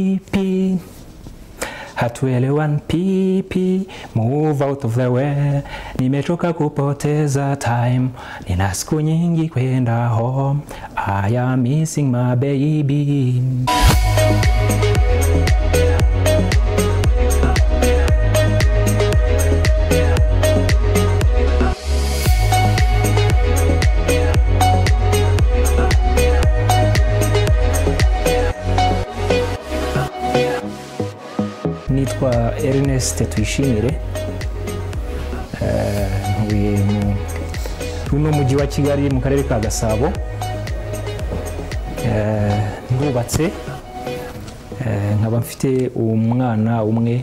PP hatuelewan PP move out of the way nimechoka kupoteza time nina siku nyingi kwenda home I am missing my baby nitwa Ernest Tuyishimire Eh, ntuye mu- uno mujyi wa kigali mu karere ka gasabo Eh, ndubatse Eh, nkaba mfite umwana umwe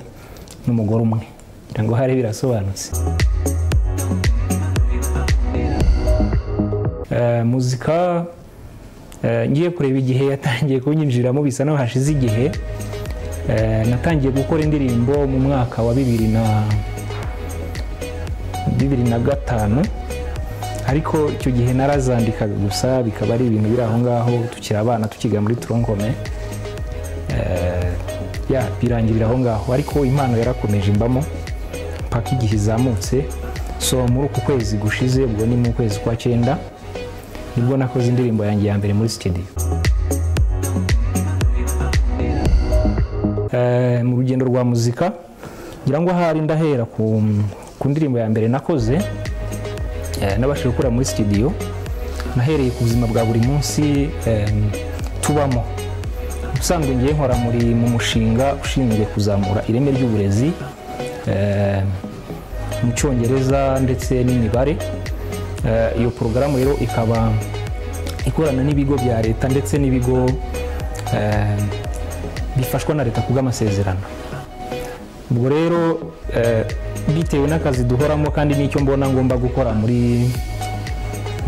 n'umugore umwe kugira ngo hari birasobanutse Eh, muzika eh, ngiye kureba igihe yatangiye kunyinjiramo bisa naho hashize igihe Eh, natangiye gukora indirimbo mu mwaka wa bibiri na bibiri na gatanu ariko icyo gihe narazandikaga gusa bikaba ari ibintu biri aho ngaho tukiri abana tukiga muri turonkome Eh, ya birangirira aho ngaho ariko impano yarakomeje imbamo mpaka igihe izamutse so muri uku kwezi gushize ubwo ni mu kwezi kwa cyenda nibwo nakoze indirimbo yanjye ya mbere muri sitidiyo Eh, mu rugendo rwa muzika ngira ngo ahari ndahera ku, ku ndirimbo ya mbere nakoze eh, nabashije gukora muri studio nahereye ku buzima bwa buri munsi eh, tubamo ubusanzwe ngiye nkora muri mu mushinga ushinzwe kuzamura ireme ry'uburezi eh, mu cyongereza ndetse n'imibare Eh, iyo porogaramu rero ikaba ikorana n'ibigo bya leta ndetse n'ibigo eh, bifashwa na leta kubw'amasezerano ubwo rero eh, bitewe n'akazi duhoramo kandi n'icyo mbona ngomba gukora muri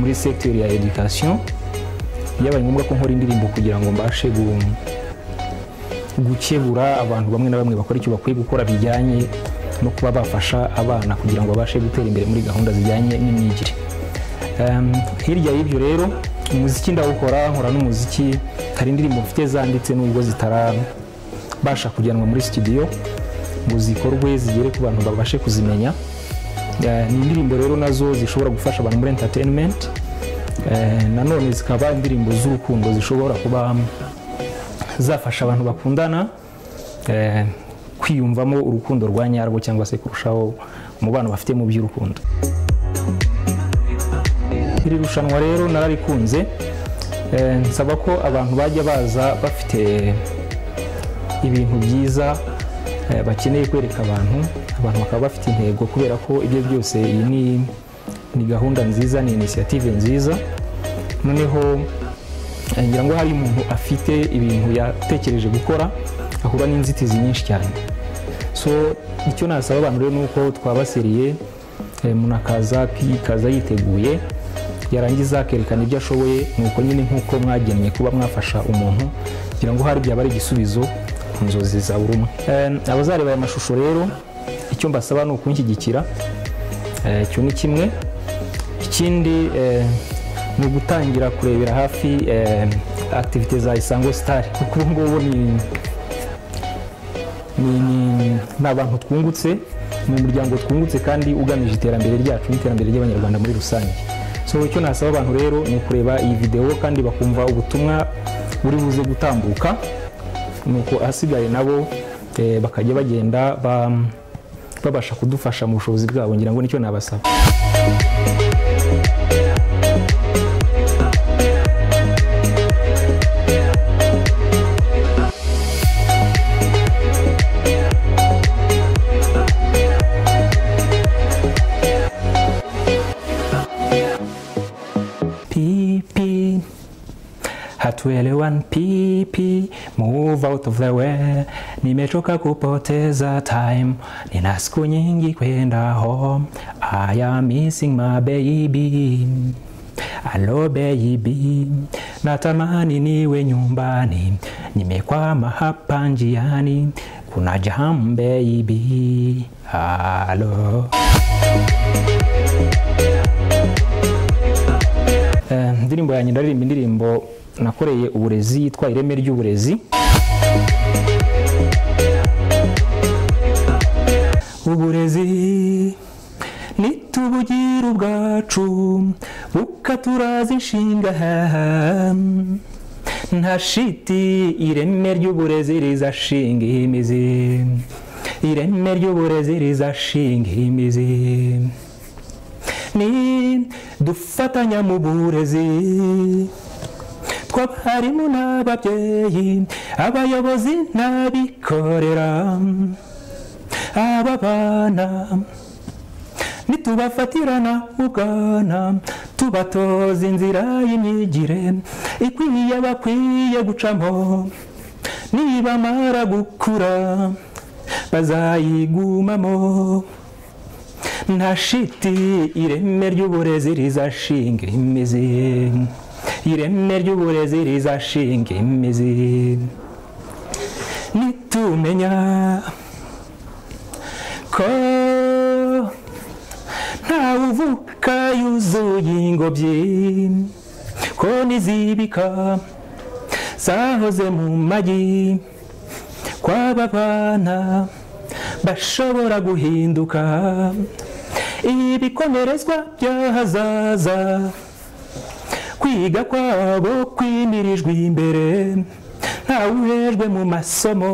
muri secteur ya education byabaye ngombwa ko nkora indirimbo kugira ngo mbashe gu- gukebura abantu bamwe na bamwe bakora icyo bakwiye gukora bijyanye no kuba bafasha abana kugira ngo babashe gutera imbere muri gahunda zijyanye n'imyigire Em, hirya y'ibyo rero umuziki ndawukora nkora n'umuziki hari indirimbo mfite zanditse nubwo zitarabasha kujyanwa muri studio ngo zikorwe zigere ku bantu babashe kuzimenya Eh, ni indirimbo rero nazo zishobora gufasha abantu muri entertainment Eh, nanone zikaba indirimbo z'urukundo zishobora kuba zafasha abantu bakundana eh, kwiyumvamo urukundo rwa nyarwo cyangwa se kurushaho umubano bafite mu by'urukundo iri rushanwa rero nararikunze Eh, nsaba ko abantu bajya baza bafite ibintu byiza eh, bakeneye kwereka abantu abantu bakaba bafite intego kubera ko ibyo byose iyi ni ni gahunda nziza ni inisiyative nziza noneho eh, ngira ngo hari umuntu afite ibintu yatekereje gukora ahura n'inzitizi nyinshi cyane so icyo nasaba abantu rero ni uko twabaseriye eh, umuntu akaza akaza yiteguye yarangiza akerekana ibyo ashoboye nuko nyine nk'uko mwagennye kuba mwafasha umuntu kugira ngo hari byaba ari igisubizo ku nzozi za buri umwe Eh, abazareba aya mashusho rero icyo mbasaba ni ukunshyigikira Eh, icyo ni kimwe ikindi eh, ni ugutangira kurebera hafi eh, activite za isango star kuko ubu ngubu ni ni, ni, ni abantu twungutse ni umuryango twungutse kandi ugamije iterambere ryacu n'iterambere ry'abanyarwanda muri rusange so icyo nasaba abantu rero ni ukureba iyi videwo kandi bakumva ubutumwa buri buze gutambuka nuko ahasigaye nabo eh, bakajya bagenda ba- babasha kudufasha mu bushobozi bwabo ngira ngo nicyo nabasaba PP. Hatuelewan PP, move out of the way. Nimechoka kupoteza time, nina siku nyingi kwenda home. I am missing my baby. Hello baby, natamani niwe nyumbani, nimekwama hapa njiani, kuna jam baby. Hello. Eh, indirimbo yanjye ndaririmba indirimbo nakoreye uburezi yitwa ireme ry'uburezi uburezi nitubugira ubwacu bukaturaza inshinga nta shiti ireme ry'uburezi rizashinga imizi ireme ry'uburezi rizashinga imizi ni dufatanya mu burezi tw'abarimu n'ababyeyi abayobozi n'abikorera aba bana nitubafatirana ubwana tubatoza inzira y'imyigire ikwiye bakwiye gucamo nibamara gukura bazayigumamo nta shiti ireme ry'uburezi rizashinga imizi ireme ry'uburezi rizashinga imizi nitumenya ko ntawe uvuka yuzuye ingobyi ko n'izibika zahoze mu magi kw'aba bana bashobora guhinduka ibikomerezwa by'ahazaza kwiga kwabo kwimirijwe imbere ntawe uhejwe mu masomo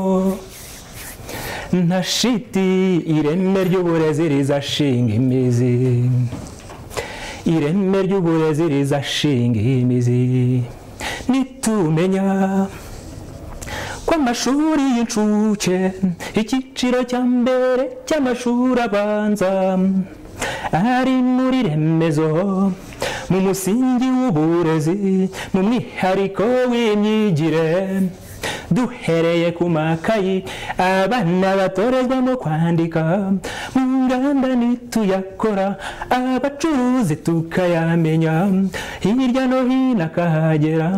nta shiti ireme ry'uburezi rizashinga imizi ireme ry'uburezi rizashinga imizi nitumenya ko amashuri y'incuke icyiciro cya mbere cy'amashuri abanza ari muri remezo mu musingi w'uburezi mu mwihariko w'imyigire duhereye ku makayi abana batorezwamo kwandika mu nganda nituyakora abacuruzi tukayamenya hirya no hino akahagera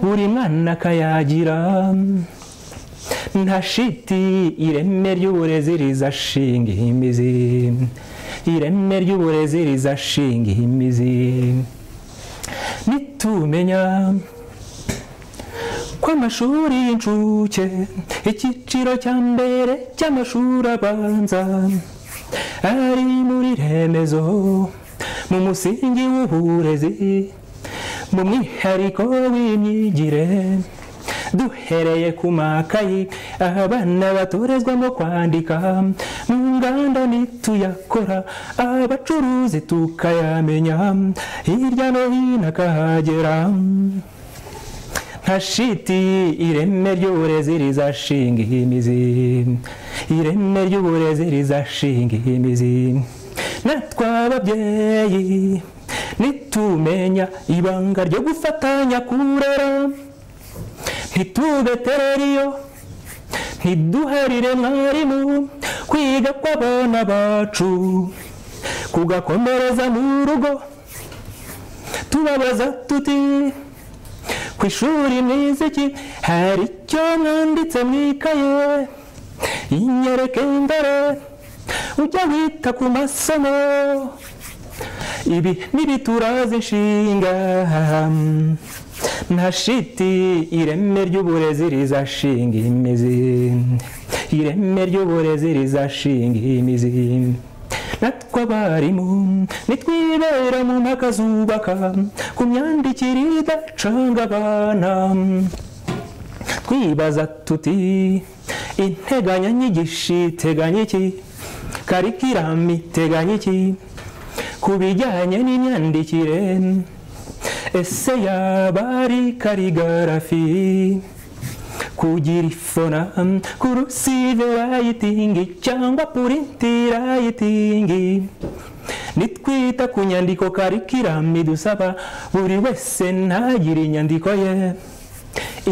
buri mwana akayagira nta shiti ireme ry'uburezi rizashinga imizi ireme ry'uburezi rizashinga imizi nitumenya ko amashuri y'incuke icyiciro cya mbere cy'amashuri abanza ari muri remezo mu musingi w'uburezi mu mwihariko w'imyigire duhereye ku makayi abana batorezwamo kwandika mu nganda nituyakora abacuruzi tukayamenya hirya no hino akahagera nta shiti ireme ry'uburezi rizashinga imizi ireme ry'uburezi rizashinga imizi natwe ababyeyi nitumenya ibanga ryo gufatanya kurera ntitubeterere iyo ntiduharire mwarimu kwiga kw'abana bacu kugakomereza mu rugo tubabaza tuti ku ishuri mwiziki hari icyo mwanditse mu ikaye inyereke imbere ujya wita ku masomo ibi ntibituraze inshinga nta shiti ireme ry'uburezi rizashinga imizi ireme ry'uburezi rizashinga imizi natwe abarimu nitwibera mu mpaka zubaka ku myandikire idacanga abana twibaza tuti integanyanyigisho iteganya iki karikirami iteganya iki ku bijyanye n'imyandikire ese yaba ari karigarafi kugira ifona kurusive rayitingi cyangwa purinti rayitingi nitwita ku nyandiko karikirami dusaba buri wese ntagire inyandiko ye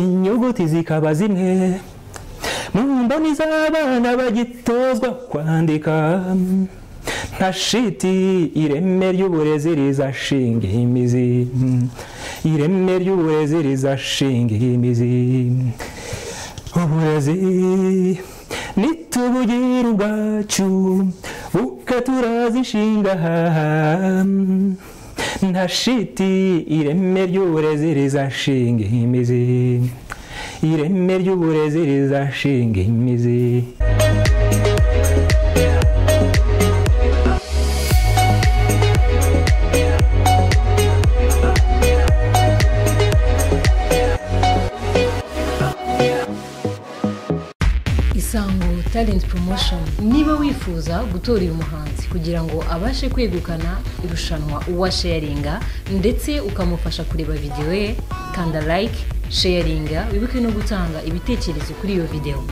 inyuguti zikaba zimwe mu mboni z'abana bagitozwa kwandika nta shiti ireme ry'uburezi rizashinga imizi ireme ry'uburezi rizashinga imizi uburezi nitubugira ubwacu bukaturaza inshinga nta shiti ireme ry'uburezi rizashinga imizi ireme ry'uburezi rizashinga imizi isango talent promotion niba wifuza gutora uyu muhanzi kugira ngo abashe kwegukana irushanwa uwa sharinga ndetse ukamufasha kureba videwo ye kanda like sharinga wibuke no gutanga ibitekerezo kuri iyo videwo